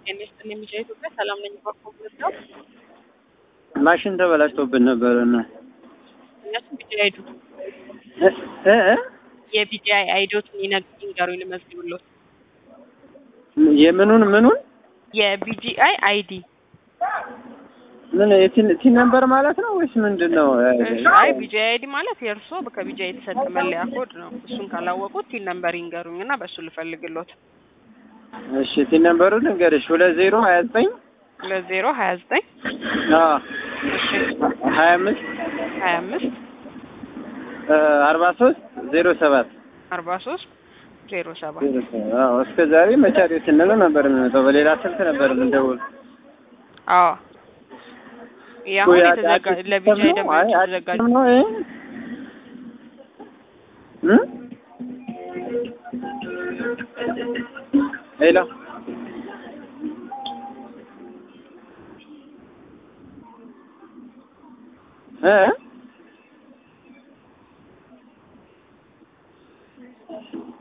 ጤና ይስጥልኝ ሚዲያ ኢትዮጵያ ሰላም ነኝ። ባኮብለት ነው ማሽን ተበላሽቶብን ነበር እና እኛቱም ቢጂአይ አይዱ እ እ የቢጂአይ አይዶትን ይንገሩኝ ልመዝግብሎት። የምኑን ምኑን የቢጂአይ አይዲ ምን የቲን ቲን ነምበር ማለት ነው ወይስ ምንድን ነው? አይ ቢጂአይ አይዲ ማለት የእርስዎ ከቢጂአይ የተሰጠ መለያ ኮድ ነው። እሱን ካላወቁት ቲን ነምበር ይንገሩኝ እና በእሱ ልፈልግሎት። እሺ ቲን ነምበሩ ልንገርሽ ሁለት ዜሮ ሀያ ዘጠኝ ሁለት ዜሮ ሀያ ዘጠኝ አዎ እሺ ሀያ አምስት ሀያ አምስት አርባ ሶስት ዜሮ ሰባት አርባ ሶስት ዜሮ ሰባት አዎ እስከ ዛሬ መቻሪው ስንለው ነበር የሚመጣው በሌላ ስልክ ነበር የምንደውል አዎ ይህ አሁን የተዘጋ ለቢጂአይ ደንበኞች የተዘጋጀ ነው ይሄ እ ሄሎ እ